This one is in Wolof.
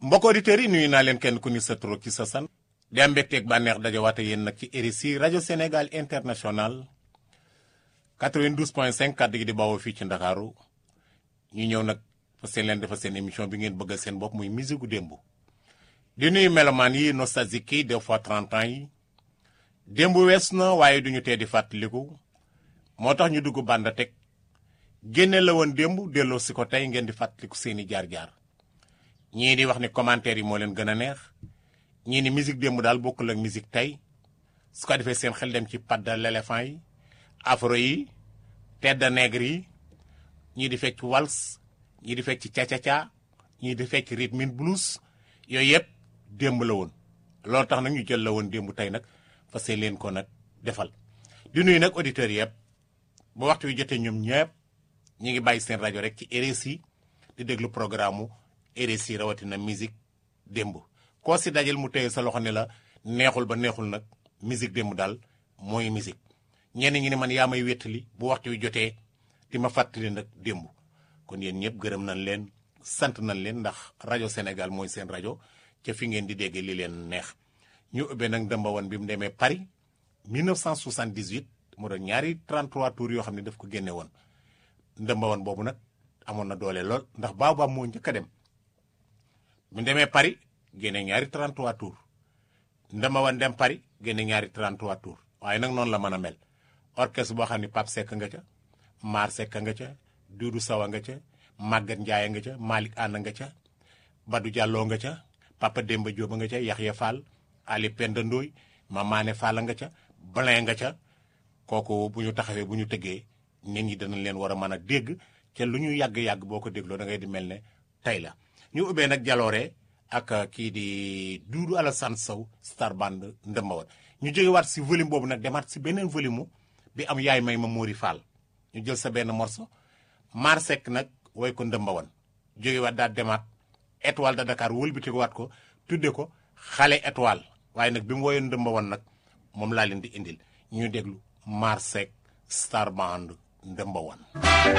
mbokk auditeurs yi nuyu naa leen kenn ku ni sa tur ki sa san di am mbégteeg bànneex dajawaate yéen nag ci RSI rajo Sénégal international 92.5 kàddu gi di bawoo fii ci Ndakaaru ñu ñëw nag fa seen leen dafa seen émission bi ngeen bëggal seen bopp muy musique gu démb di nuyu melomaan yi nostalgique yi des fois 30 ans yi démb wees na waaye duñu tee di fàttaliku moo tax ñu dugg bànda teg génne la woon démb delloo si ko tey ngeen di fàttaliku seeni jaar-jaar ñii di wax ni commentaire yi moo leen gën a neex ñii ni musique démb daal bokkul ak musique tey su ko defee seen xel dem ci padda l'éléphant yi afro yi tedda nègre yi ñii di fecc wals ñii di fecc ca-ca-ca ñii di fecc rhythm and blues yooyu yëpp démb la woon loolu tax nag ñu jël la woon démb tey nag fa see leen ko nag defal di nuyu nag auditeurs yëpp ba waxtu wi jotee ñoom ñëpp ñi ngi bàyyi seen rajo rek ci RSI di déglu programme mu RSI rawatina musique démb koo si dajal mu téye sa loxo ne la neexul ba neexul nag musique démb daal mooy musique ñenn ñi ne man yaa may wéttali bu waxtu wi jotee di ma fàttali nag démb kon yéen ñëpp gërëm nañ leen sant nañ leen ndax rajo Sénégal mooy seen rajo ca fi ngeen di déggee li leen neex ñu ubbee nag ndëmba woon bi mu demee Paris 1978 mu doon ñaari 33 tours yoo xam ne daf ko génne woon ndëmba woon boobu nag amoon na doole lool ndax baobab moo njëkk a dem mu demee Paris génne ñaari 33 tours ndëmba woon dem Paris génne ñaari 33 tours waaye nag noonu la mën a mel orchestre boo xam ne Pape Seck nga ca Mar Seck nga ca Doudou Sawa nga ca Maguette Ndiaye nga ca Malick Anna nga ca Badou Diallo nga ca Papa Demba Diop nga ca Yaxya Fall Ali Penda Ndoy Mamane Fall nga ca Blin nga ca kooku bu ñu taxawee bu ñu tëggee nit ñi danañ leen war a mën a dégg ca lu ñu yàgg-yàgg boo ko dégloo da ngay di mel ne tey la ñu ubbee nag jaloore ak kii di Doudou Alassane Sow star band ndëmbawoon ñu jógewaat si volume boobu nag demaat si beneen volume bi am yaay may ma Mori Fall ñu jël sa benn morceau Mar Seck nag woy ko ndëmbawoon jógewaat daal demaat étoile de Dakar wëlbatikuwaat ko tudde ko xale étoile waaye nag bi mu woyoon ndëmbawoon nag moom laa leen di indil ñu déglu Mar Seck star band ndëmbawoon